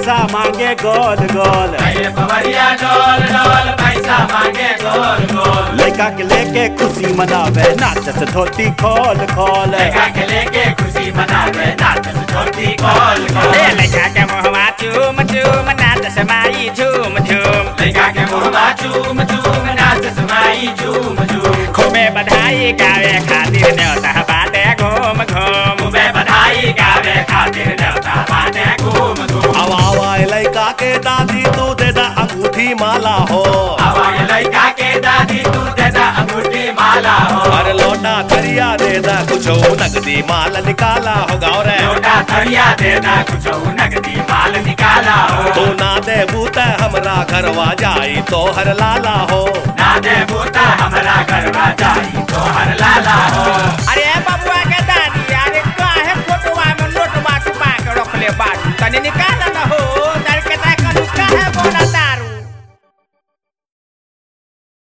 पैसा मांगे गोल गोल कैले पवरिया डोल डोल पैसा मांगे गोल गोल लड़का के लेके खुशी मनावे नाचत धोती खोल खोल लड़का के लेके खुशी मनावे नाचत छोटी गोल गोल ए लइका के मुहमा चूम चूम नाच समाई झूम झूम लड़का के मुहमा चूम चूम नाचत माई झूम झूम खूबे बधाई गावे खातिर न्योता बाटे घूम घूम खूबे बधाई गावे खातिर देवता बाटे घूम घूम आवा आवा लड़का के दादी तू दे दा अंगूठी माला हो आवाज लड़का के दादी तू देदा अंगूठी माला हो अरे लोटा थरिया दे दा कुछ नगदी माल निकाला हो गाँव रे लोटा थरिया देदा कुछ नगदी माल निकाला हो तू ना दे बूता हमरा घरवा जाई तो हर लाला हो ना दे